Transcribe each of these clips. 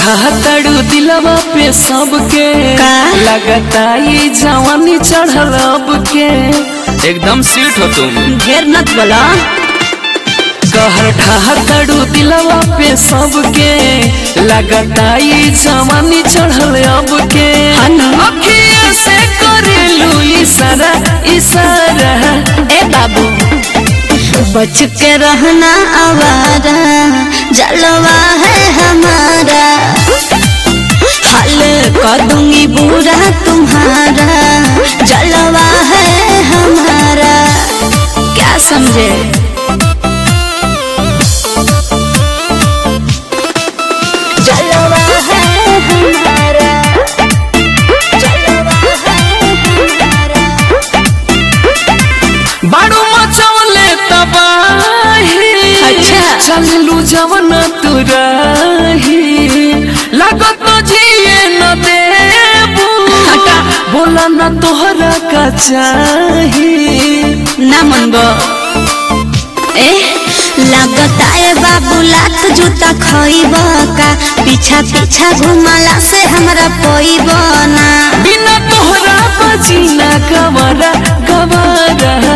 ढातड़ू दिलवा पे सबके का? लगता ये जवानी चढ़ल अब के एकदम सीट हो तुम ढेर नत बोला कहर ढातड़ू दिलवा पे सबके लगता ये जवानी चढ़ल अब के हनु। अखिया से करेलू इशारा इशारा ए बाबू बच के रहना आवारा जलवा है हमारा हल कर दूंगी बुरा तुम्हारा जलवा है हमारा क्या समझे जलवा है हमारा जलवा है हमारा बाड़ू मचवले तबाही अच्छा। चललू जवन तुराही लागत न जिए न देबू हटा। बोला न तोहरा का चाही ना मनबो ए लगता है बाबू लाख जूता खइब का पीछा पीछा घुमाला से हमरा पोइब ना बिना तोहरा बजीना गवारा गवारा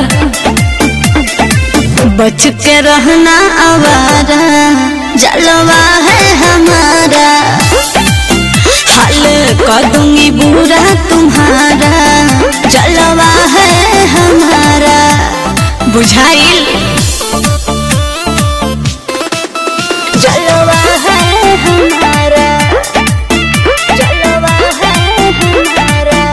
बच के रहना आवारा जलवा है हमारा हल कर दूंगी बुरा तुम्हारा जलवा है हमारा बुझाइल जलवा है हमारा जलवा है हमारा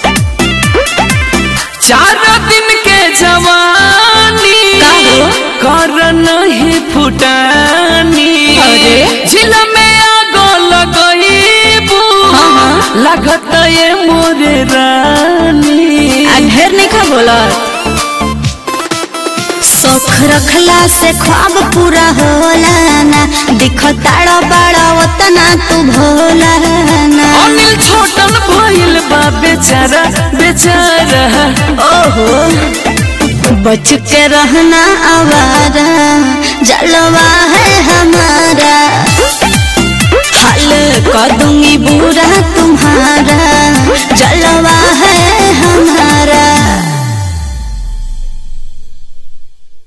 चार दिन के जवानी का हो? कर नहीं फुटानी अरे? झिल में आगो लगईबू हाँ, हाँ। लगत ये मोरे रानी आ ढेर नहीं खा बोला शौक रखला से ख्वाब पूरा होला ना दिखताड़ा बड़ा उतना तू भोला ना अनिल छोटन भइल बा बेचारा बेचारा ओहो बच के रहना आवारा जलवा है हमारा हल कर दूंगी बुरा तुम्हारा जलवा है हमारा